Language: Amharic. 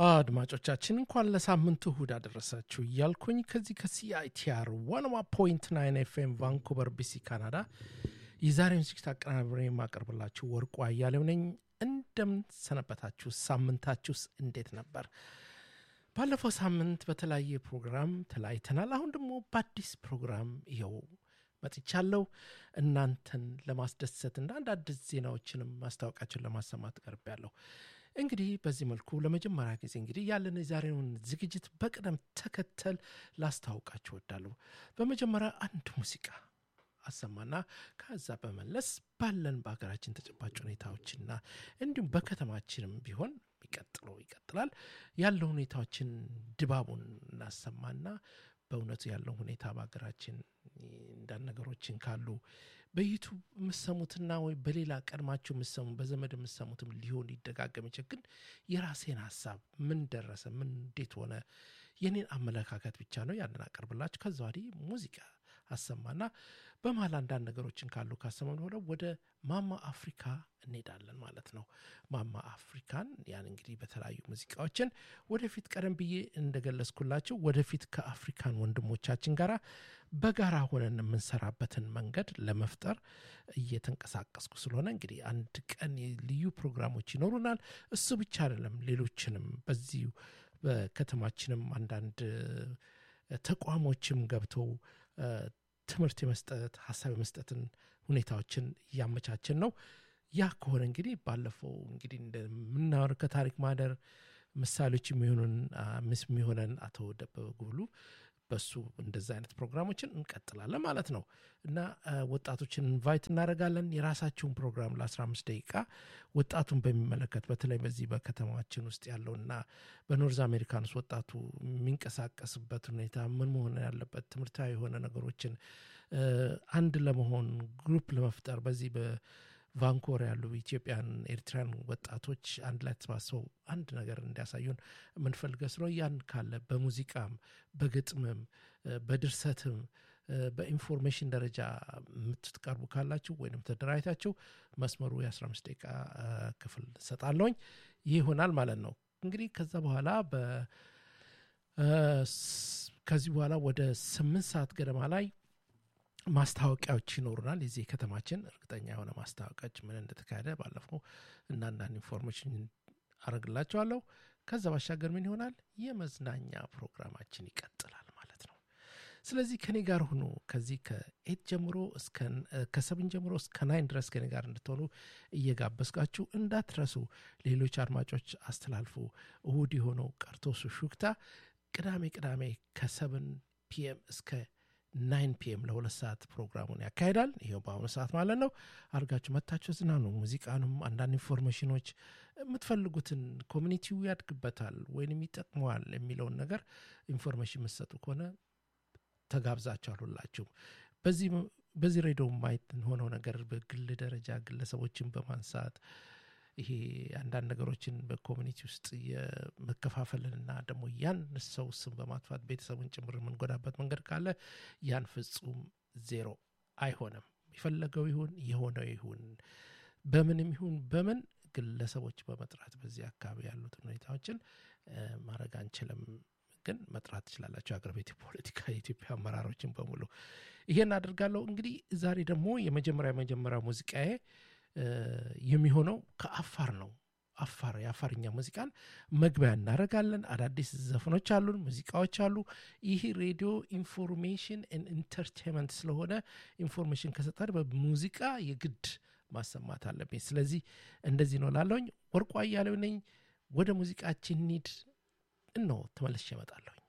አድማጮቻችን እንኳን ለሳምንቱ እሁድ አደረሳችሁ እያልኩኝ ከዚህ ከሲአይቲአር ዋንዋ ፖይንት ናይን ኤፍኤም ቫንኩቨር ቢሲ ካናዳ የዛሬውን ዝግጅት አቀናብሬ የማቀርብላችሁ ወርቁ አያሌው ነኝ። እንደምን ሰነበታችሁ? ሳምንታችሁስ እንዴት ነበር? ባለፈው ሳምንት በተለያየ ፕሮግራም ተለያይተናል። አሁን ደግሞ በአዲስ ፕሮግራም ይኸው መጥቻለሁ። እናንተን ለማስደሰት እና አንድ አዲስ ዜናዎችንም ማስታወቂያችን ለማሰማት ቀርቤያለሁ። እንግዲህ በዚህ መልኩ ለመጀመሪያ ጊዜ እንግዲህ ያለን የዛሬውን ዝግጅት በቅደም ተከተል ላስታውቃችሁ እወዳለሁ። በመጀመሪያ አንድ ሙዚቃ አሰማና ከዛ በመለስ ባለን በሀገራችን ተጨባጭ ሁኔታዎችና እንዲሁም በከተማችንም ቢሆን ይቀጥለው ይቀጥላል ያለው ሁኔታዎችን ድባቡን እናሰማና በእውነቱ ያለው ሁኔታ በሀገራችን እንዳንድ ነገሮችን ካሉ በዩቱብ የምሰሙትና ወይ በሌላ ቀድማችሁ የምሰሙ በዘመድ የምሰሙትም ሊሆን ሊደጋገም ይችል ግን የራሴን ሀሳብ ምን ደረሰ ምን እንዴት ሆነ የኔን አመለካከት ብቻ ነው ያንን አቀርብላችሁ ከዛ ወዲህ ሙዚቃ አሰማና በመሀል አንዳንድ ነገሮችን ካሉ ካሰማን በኋላ ወደ ማማ አፍሪካ እንሄዳለን ማለት ነው። ማማ አፍሪካን ያን እንግዲህ በተለያዩ ሙዚቃዎችን ወደፊት ቀደም ብዬ እንደገለጽኩላችሁ ወደፊት ከአፍሪካን ወንድሞቻችን ጋር በጋራ ሆነን የምንሰራበትን መንገድ ለመፍጠር እየተንቀሳቀስኩ ስለሆነ እንግዲህ አንድ ቀን ልዩ ፕሮግራሞች ይኖሩናል። እሱ ብቻ አይደለም፣ ሌሎችንም በዚሁ በከተማችንም አንዳንድ ተቋሞችም ገብተው ትምህርት የመስጠት ሀሳብ የመስጠትን ሁኔታዎችን እያመቻችን ነው። ያ ከሆነ እንግዲህ ባለፈው እንግዲህ እንደምናወር ከታሪክ ማህደር ምሳሌዎች የሚሆኑን ምስ የሚሆነን አቶ ደበበ ጉብሉ በሱ እንደዛ አይነት ፕሮግራሞችን እንቀጥላለን ማለት ነው እና ወጣቶችን ኢንቫይት እናደርጋለን። የራሳችሁን ፕሮግራም ለ15 ደቂቃ ወጣቱን በሚመለከት በተለይ በዚህ በከተማችን ውስጥ ያለውና በኖርዝ አሜሪካን ውስጥ ወጣቱ የሚንቀሳቀስበት ሁኔታ ምን መሆን ያለበት ትምህርታዊ የሆነ ነገሮችን አንድ ለመሆን ግሩፕ ለመፍጠር በዚህ ቫንኮር ያሉ ኢትዮጵያን ኤርትራን ወጣቶች አንድ ላይ ተሰባስበው አንድ ነገር እንዲያሳዩን የምንፈልገ ስለ ያን ካለ በሙዚቃም በግጥምም በድርሰትም በኢንፎርሜሽን ደረጃ የምትቀርቡ ካላችሁ ወይም ተደራጅታችሁ መስመሩ የ15 ደቂቃ ክፍል ሰጣለውኝ ይህ ይሆናል ማለት ነው። እንግዲህ ከዛ በኋላ ከዚህ በኋላ ወደ ስምንት ሰዓት ገደማ ላይ ማስታወቂያዎች ይኖሩናል። የዚህ ከተማችን እርግጠኛ የሆነ ማስታወቂያዎች ምን እንደተካሄደ ባለፈው እና አንዳንድ ኢንፎርሜሽን አረግላቸዋለሁ። ከዛ ባሻገር ምን ይሆናል? የመዝናኛ ፕሮግራማችን ይቀጥላል ማለት ነው። ስለዚህ ከኔ ጋር ሁኑ። ከዚህ ከኤት ጀምሮ ከሰብን ጀምሮ እስከ ናይን ድረስ ከኔ ጋር እንድትሆኑ እየጋበዝቃችሁ እንዳትረሱ። ሌሎች አድማጮች አስተላልፉ። እሁድ የሆነው ቀርቶ ሹክታ ቅዳሜ ቅዳሜ ከሰብን ፒኤም እስከ ናይን ፒኤም ለሁለት ሰዓት ፕሮግራሙን ያካሂዳል። ይኸው በአሁኑ ሰዓት ማለት ነው። አድርጋችሁ መታችሁ ዝናኑ። ሙዚቃንም አንዳንድ ኢንፎርሜሽኖች የምትፈልጉትን ኮሚኒቲው ያድግበታል ወይንም ይጠቅመዋል የሚለውን ነገር ኢንፎርሜሽን የምትሰጡ ከሆነ ተጋብዛችኋል ሁላችሁም። በዚህ ሬዲዮ ማየት ሆነው ነገር በግል ደረጃ ግለሰቦችን በማንሳት ይሄ አንዳንድ ነገሮችን በኮሚኒቲ ውስጥ የመከፋፈልንና ደግሞ ያን ሰው ስም በማጥፋት ቤተሰቡን ጭምር የምንጎዳበት መንገድ ካለ ያን ፍጹም ዜሮ አይሆንም። የፈለገው ይሁን የሆነው ይሁን በምንም ይሁን በምን ግለሰቦች በመጥራት በዚህ አካባቢ ያሉትን ሁኔታዎችን ማድረግ አንችልም። ግን መጥራት ትችላላቸው። የአገር ቤት ፖለቲካ የኢትዮጵያ አመራሮችን በሙሉ ይሄን አድርጋለሁ። እንግዲህ ዛሬ ደግሞ የመጀመሪያ የመጀመሪያ ሙዚቃዬ የሚሆነው ከአፋር ነው። አፋር የአፋርኛ ሙዚቃን መግቢያ እናደርጋለን። አዳዲስ ዘፈኖች አሉን፣ ሙዚቃዎች አሉ። ይህ ሬዲዮ ኢንፎርሜሽን ኢንተርቴንመንት ስለሆነ ኢንፎርሜሽን ከሰጠን በሙዚቃ የግድ ማሰማት አለብኝ። ስለዚህ እንደዚህ ነው ላለውኝ። ወርቁ አያሌው ነኝ። ወደ ሙዚቃችን ኒድ እነሆ ተመልሼ እመጣለሁ።